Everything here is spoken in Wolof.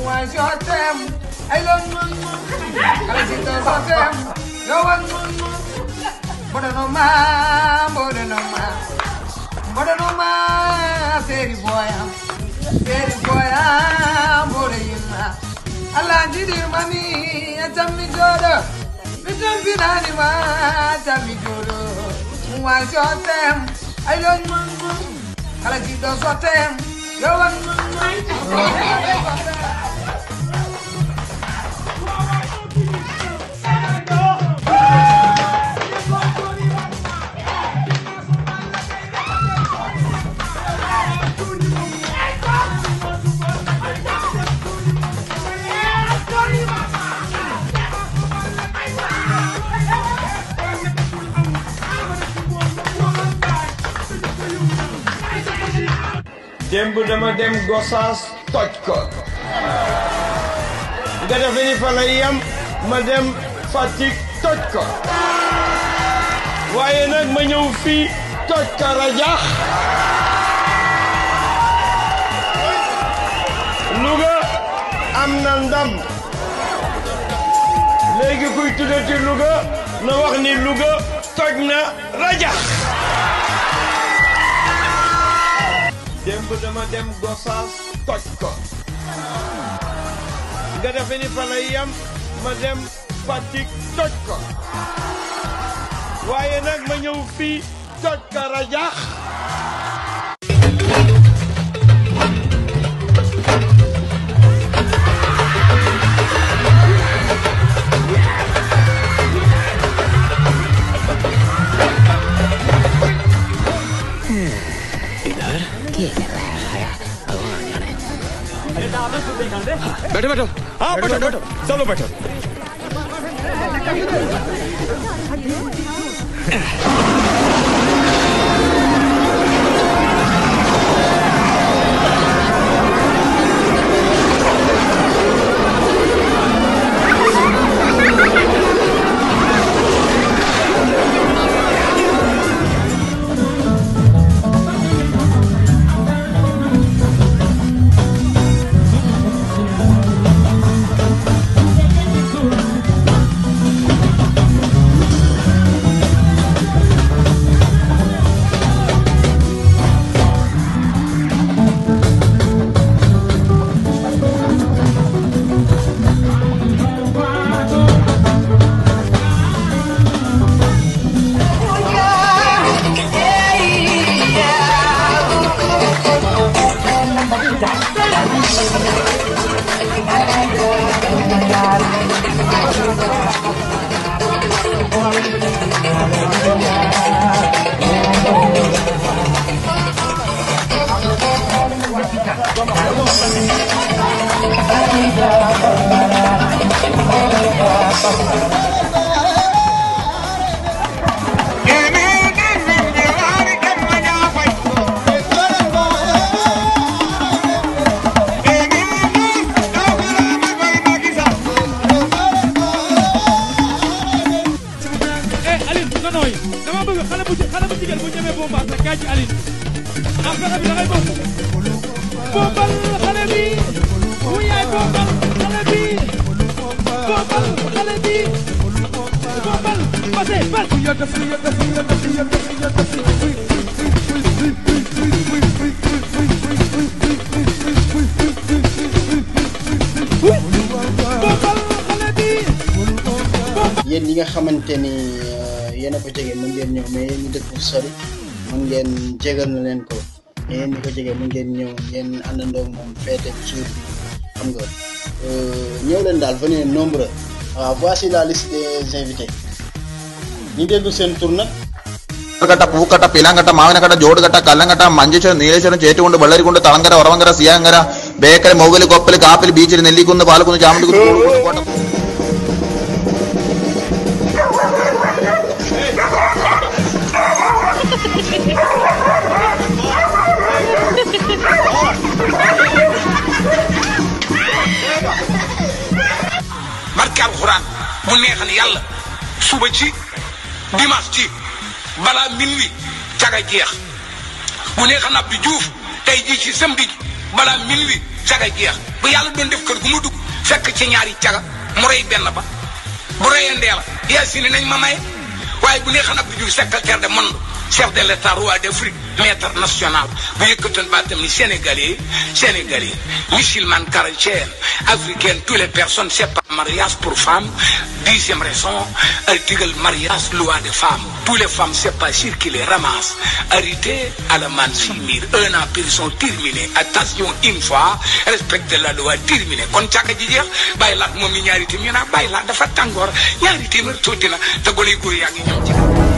Moi je t'aime, I love you. Calacito so t'aime, yo want you. Bodo no ma, bodo no ma, bodo no ma, seri boy am, seri boy am, bodo yinna. Allah jidi mami, atami jodo, bitum binani ma, atami jodo. Moi je t'aime, I love you. Calacito so t'aime, yo want you. démb dama dem Gossas toj ko nga defe ni fa la yem ma dem Fatick toj ko waaye nag ma ñëw fii toj ka rajax Louga am na ndam léegi kuy tuddati Louga na wax ni Louga toj na rajax démb dama dem Gossas toj ko nga defe ni fa la yem ma dem Fatick toj ko waaye nag ma ñëw fii toj ka rajax बैठो बैठो हाँ बैठो बैठो सब लोग बैठो eh Aline nga nooy dama bëgg xale bu xale bu jigéen bu ñemee bombaas rek kaay ci Aline ah fexe bi da ngay bokk bombal xale bi bu yaay bombal xale bi bombal xale bi bombal passé pas bombal xale bi yéen ñi nga xamante ni euh, yéen a ko jege mën ngeen ñëw mais yéen ñi dëkk fu sori mën ngeen jégal na leen ko mais yéen ñi ko jege mën ngeen ñëw ngeen àndandoo ak moom feete jour bi xam nga euh, ñëw leen daal venez nombreux waaw voici la liste des invités ñi déglu seen tour nag കട്ട പൂക്കട്ട പിലാങ്കട്ട മാവനക്കട്ട ജോടുകട്ട കല്ലങ്കട്ട മഞ്ചേശ്വരം നീലേശ്വരം ചേറ്റുകൊണ്ട് വെള്ളരിക്കുണ്ട് തളങ്കര ഉറവങ്കര സിയാങ്കര ബേക്കര മൗകല് കൊപ്പല് കാപ്പിൽ ബീച്ചിൽ നെല്ലിക്കുന്ന് പാലക്കുന്ന് ചാമണ്ടിക്കുന്ന് കോഴിക്കോട് കോട്ട barke alxuraan mu neexal yàlla suba ci dimanche ci balaa minuit caga jeex mu neexal ab bi juuf tey ji ci samedi ji balaa minuit caga jeex bu yàlla doon def kër gu mu dugg fekk ci ñaari caga mu rey benn ba bu reyandee la Yacine nañ ma may waaye bu neexee nag du jur secrétaire de monde chef de l'état roi d'Afrique maître national bu yëkkatoon baatam ni sénégalais sénégalais musulman chrétien africain toutes les personnes c'est pas mariage pour femme dixième raison article mariage loi de femme toutes les femmes c'est pas sûr qui les ramasse arrêté à la man simir un an prison terminé attention une fois respecte la loi terminé kon càkka ji jeex bàyyi laat moom mi ñaari téeméer ñu naa bàyyi laat dafa tàngoor ñaari téeméer tuuti na te gone yu góor yaa ngi ñëw ci